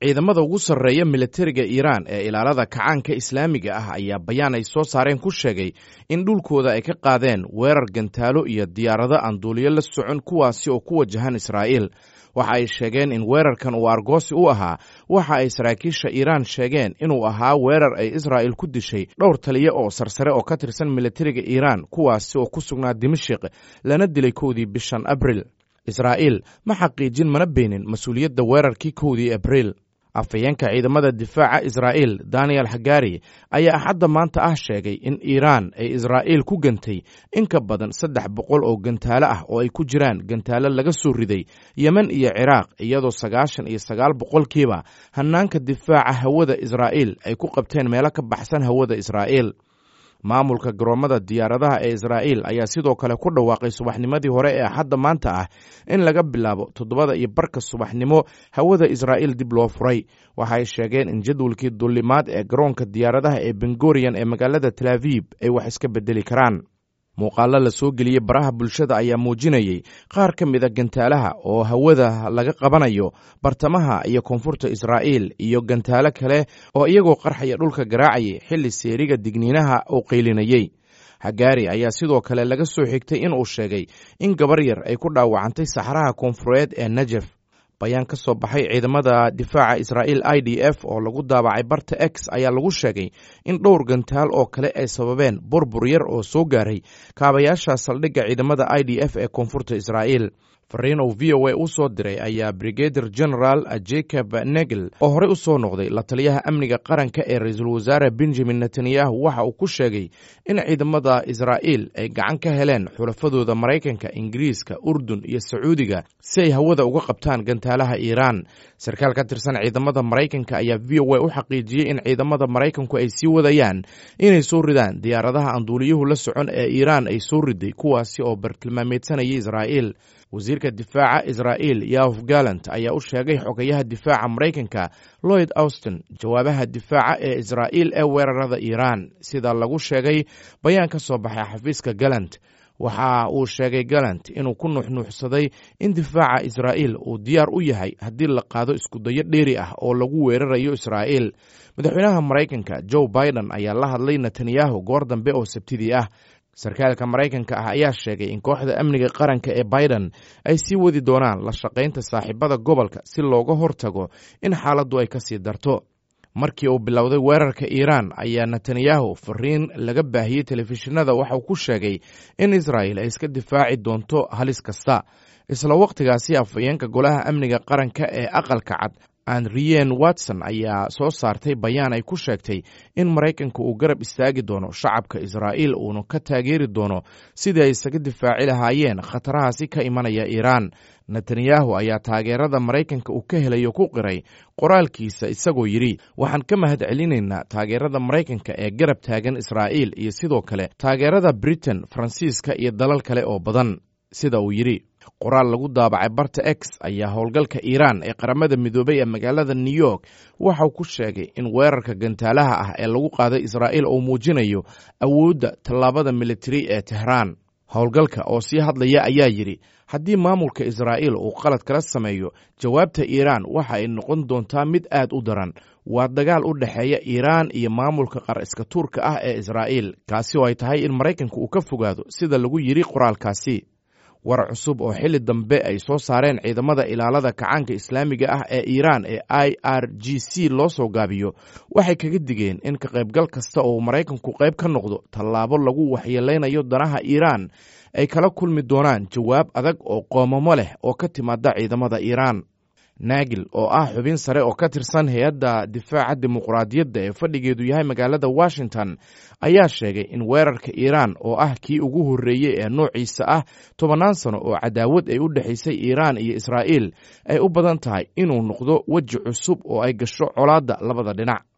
ciidamada ugu sarreeya militariga iiraan ee ilaalada kacaanka islaamiga ah ayaa bayaan ay soo saareen ku sheegay in dhulkooda ay ka qaadeen weerar gantaalo iyo diyaarado aan duuliyo la socon kuwaasi oo ku wajahan israa'iil waxa ay sheegeen in weerarkan uu argoosi u ahaa waxa ay saraakiisha iiraan sheegeen inuu ahaa weerar ay israa'il ku dishay dhowr taliya oo sarsare oo ka tirsan militariga iiraan kuwaasi oo ku sugnaa dimashik lana dilay kowdii bishan abril israa'iil ma xaqiijin mana beenin mas-uuliyadda weerarkii kowdii abriil afhayeenka ciidamada difaaca israa'iil daniel hagari ayaa axadda maanta ah sheegay in iiraan ay israa'iil ku gantay in ka badan saddex boqol oo gantaalo ah oo ay ku jiraan gantaalo laga soo riday yemen iyo ciraaq iyadoo sagaashan iyo sagaal boqolkiiba hannaanka difaaca hawada israa'iil ay ku qabteen meelo ka baxsan hawada israa'iil maamulka garoomada diyaaradaha ee israa'iil ayaa sidoo kale ku dhawaaqay subaxnimadii hore ee axadda maanta ah in laga bilaabo toddobada iyo barka subaxnimo hawada israa'iil dib loo furay waxaay sheegeen in jadwalkii dullimaad ee garoonka diyaaradaha ee bengoriyan ee magaalada tel aviib ay wax iska bedeli karaan muuqaalo la soo geliyey baraha bulshada ayaa muujinayey qaar ka mid a gantaalaha oo hawada laga qabanayo bartamaha iyo koonfurta israa'iil iyo gantaalo kale oo iyagoo qarxaya dhulka garaacayay xilli seeriga digniinaha uu qaylinayey hagaari ayaa sidoo kale laga soo xigtay inuu sheegay in gabar yar ay ku dhaawacantay saxraha koonfureed ee najef bayaan ka soo baxay ciidamada difaaca israa'iil i d f oo lagu daabacay barta x ayaa lagu sheegay in dhowr gantaal oo kale ay sababeen burbur yar oo soo gaaray kaabayaasha saldhigga ciidamada i d f ee koonfurta israa'iil fariin uu v o a u soo diray ayaa brigadir general jacob negel oo horey u soo noqday la taliyaha amniga qaranka ee ra-iisul wasaare benjamin netanyahu waxa uu ku sheegay in ciidamada israa'iil ay gacan ka heleen xulafadooda maraykanka ingiriiska urdun iyo sacuudiga si ay hawada uga qabtaan gantaalaha iiraan sarkaal ka tirsan ciidamada maraykanka ayaa v o a u xaqiijiyey in ciidamada maraykanku ay sii wadayaan inay soo ridaan diyaaradaha aan duuliyuhu la socon ee iiraan ay soo riday kuwaasi oo bartilmaameedsanayay israa'iil wasiirka difaaca israa'iil yaof gallant ayaa u sheegay xogayaha difaaca maraykanka lloyd austin jawaabaha difaaca ee israa'iil ee weerarada iiraan sida lagu sheegay bayaan ka soo baxay xafiiska gallant waxa uu sheegay gallant inuu ku nuuxnuuxsaday in difaaca israa'iil uu diyaar u yahay haddii la qaado iskudayo dheeri ah oo lagu weerarayo israa'iil madaxweynaha maraykanka joe biden ayaa la hadlay netanyahu goor dambe oo sabtidii ah sarkaalka maraykanka ah ayaa sheegay in kooxda amniga qaranka ee biden ay sii wadi doonaan la shaqaynta saaxiibada gobolka si looga hortago in xaaladdu ay ka sii darto markii uu bilowday weerarka iiraan ayaa netanyahu fariin laga baahiyey telefishinada waxauu ku sheegay in israa'il ay iska difaaci doonto halis kasta isla wakhtigaasi afhayeenka golaha amniga qaranka ee aqalka cad andriyen watson ayaa soo saartay bayaan ay ku sheegtay in maraykanka uu garab istaagi doono shacabka israa'iil uuna ka taageeri doono sidii ay isaga difaaci lahaayeen khatarahaasi ka imanaya iiraan netanyahu ayaa taageerada maraykanka uu ka helayo ku qiray qoraalkiisa isagoo yidhi waxaan ka mahad celinaynaa taageerada maraykanka ee garab taagan israa'iil iyo sidoo kale taageerada britain faransiiska iyo dalal kale oo badan sida uu yidhi qoraal lagu daabacay barta x ayaa howlgalka iiraan ee qaramada midoobay ee magaalada new york waxauu ku sheegay in weerarka gantaalaha ah ee lagu qaaday israa'iil uu muujinayo awoodda tallaabada militari ee tehraan howlgalka oo sii hadlaya ayaa yidhi haddii maamulka israa'iil uu qalad kala sameeyo jawaabta iiraan waxa ay noqon doontaa mid aad u daran waa dagaal u dhexeeya iiraan iyo maamulka qar iska tuurka ah ee israa'iil kaasi oo ay tahay in maraykanka uu ka fogaado sida lagu yidhi qoraalkaasi war cusub oo xilli dambe ay soo saareen ciidamada ilaalada kacaanka islaamiga ah ee iiraan ee i r g c loo soo gaabiyo waxay kaga digeen in ka qaybgal kasta oo maraykanku qayb ka noqdo tallaabo lagu waxyeeleynayo danaha iiraan ay kala kulmi doonaan jawaab adag oo qoomamo leh oo ka timaada ciidamada iiraan naagil oo ah xubin sare oo ka tirsan hay-adda difaaca dimuqraadiyadda ee fadhigeedu yahay magaalada washington ayaa sheegay in weerarka iiraan oo ah kii ugu horreeyey ee noociisa ah tobannaan sano oo cadaawad ay u dhexaysay iiraan iyo israa'iil ay u badan tahay inuu noqdo weji cusub oo ay gasho colaadda labada dhinac